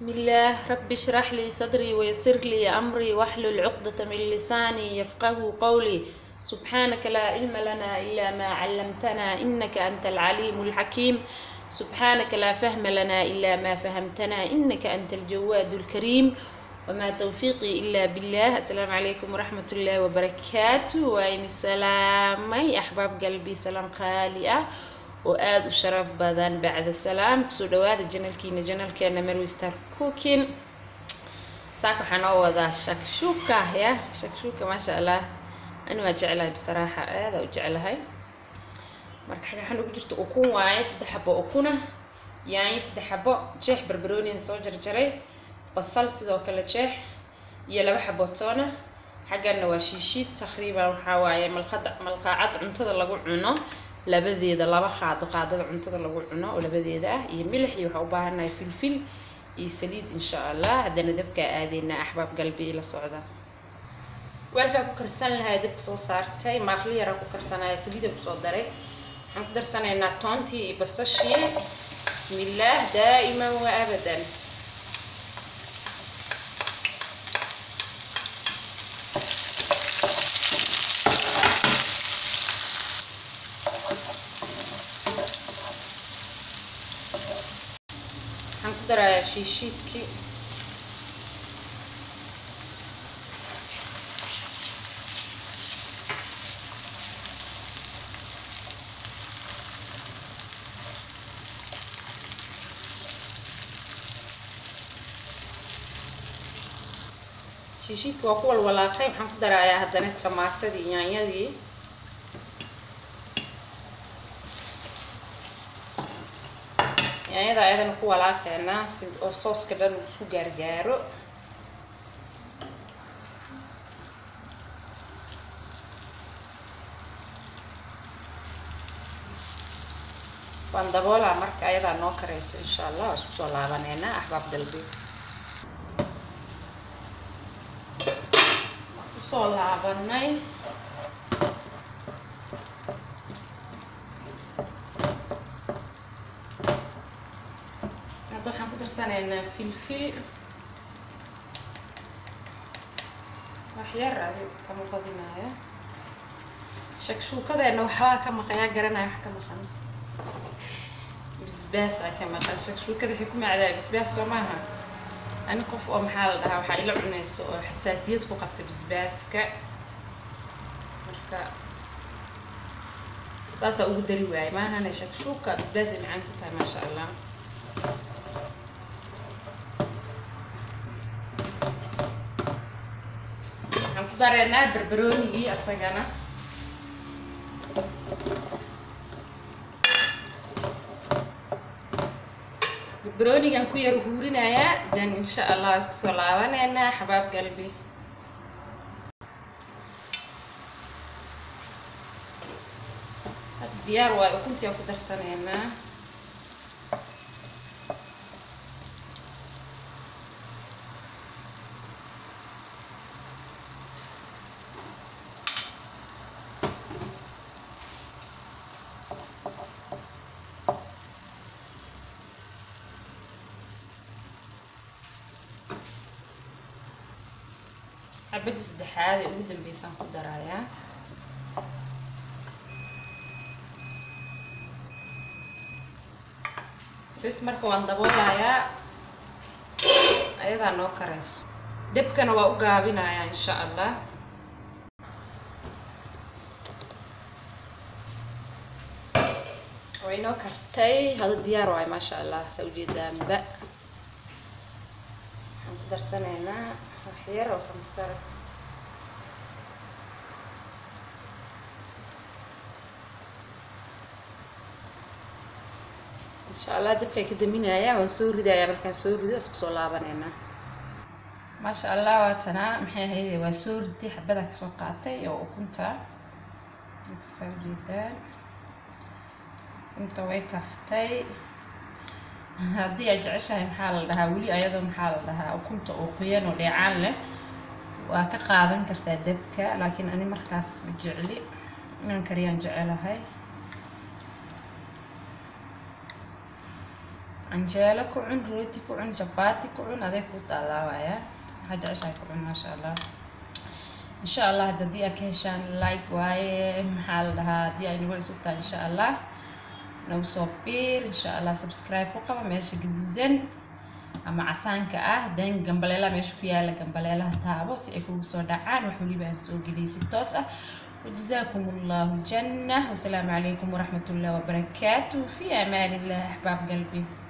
بسم الله رب اشرح لي صدري ويسر لي أمري واحلل عقدة من لساني يفقه قولي سبحانك لا علم لنا إلا ما علمتنا إنك أنت العليم الحكيم سبحانك لا فهم لنا إلا ما فهمتنا إنك أنت الجواد الكريم وما توفيقي إلا بالله السلام عليكم ورحمة الله وبركاته وإن السلام أي أحباب قلبي سلام خالي أه oo aada u sharaf badan bacda salaam kusoo dhawaada janalkiina janalkeena marwi star cooking saaka waxaa noo wadaa shakshuka ya shakshuka maasha allah ani waa jeclahay bisaraaxa aada u jeclahay marka xaga waxaan ugu jirta ukun waaye saddex xabo ukuna yaanyo saddex xabo jeex barbaroonian soo jarjaray basal sidoo kale jeex iyo laba xabo toona xaggana waa shiishiid taqriiban waxaa waaye malqada malqaacad cuntada lagu cuno labadeeda laba qaado qaadada cuntada lagu cuno oo labadeeda ah iyo milix iyo waxaa u baahannahay filfil iyo saliid insha allah haddana dabkaa aadeynaa axbaab galbi la socda weelkaa ku karsan lahaa dabka soo saartay maaqli yaraa ku karsanaya saliidaan kusoo daray waxaan ku darsanaynaa toontii iyo basashii bismillaah daa'iman wa abadan waxaan ku darayaa shiishiidkii shiishiidka waa ku walwalaaqay waxaan ku darayaa haddana tamaatadii yaanyadii yaanyada ayadana ku walaaqeynaa si oo sooska dhan uu isku gaargaaro waan daboolaa marka ayadaa noo karaysa insha allah waa isku soo laabaneynaa axbaab dalbi waan kusoo laabanay hadda waxaan ku darsanaynaa filfil wax yar adi kama badinaayo shakshuukadeena waxbaa ka maqayaa garanaya wax ka maqan bisbaas aa ka maqan shakshuukada waxay ku macdaa bisbaas soo maaha ani qof oo maxaa la dhahaa waxaa ila cunayso oo xasaasiyad ku qabta bisbaaska marka saasaa ugu dari waaye maahane shakshuuka bisbaasay macaan ku tahay maasha allah waxaan ku dareynaa barbaroonigii asagana barbaroonigan ku yar huurinayaa dan insha allah waa isku soo laabaneynaa xabaab galbi hadda diyaar waayo ukuntii aan ku darsaneynaa xabadda saddexaad ee ugu dambeysaan ku darayaa bis marka waan daboolayaa ayadaa noo karayso debkana waa u gaabinayaa insha allah way noo kartay hada diyaar waayo maasha allah saa ujeedaanba waxaan ku darsanaynaa wax yar oo kamsar insha allah dabkaa ka daminayaa waan soo ridayaa markaan soo rido isku soo laabaneynaa maasha allah waa tanaa maxay ahayde waa soo riday xabadaa kasoo qaatay oo ukunta inta saa ujeedaan ukunta way kaftay haddii aad jeceshahay maxaa la dhahaa weli ayadoo maxaa la dhahaa ukunta oo qoyan oo dheecaan leh waa ka qaadan kartaa dabka laakiin ani markaas ma jecli inaan kariyaan jecelahay canjeelo ku cun rooti ku cun jabaati ku cun aday kuu taalaawaya waxaa jeceshahay ku cun maasha allah insha allah hadda haddii aad ka heshaan like waaye maxaa la dhahaa haddii ay nagu cusub tahay insha allah nagu soo biir insha allah subscribe ku qaba meesha gaduudan ama casaanka ah dan gambaleelaha meesha ku yaala gambaleelaha taabo si ay kugu soo dhacaan wax weliba aan soo geliyay si toos ah وجزاكم الله جنة والسلام عليكم ورحمة الله وبركاته في أمان الله أحباب قلبي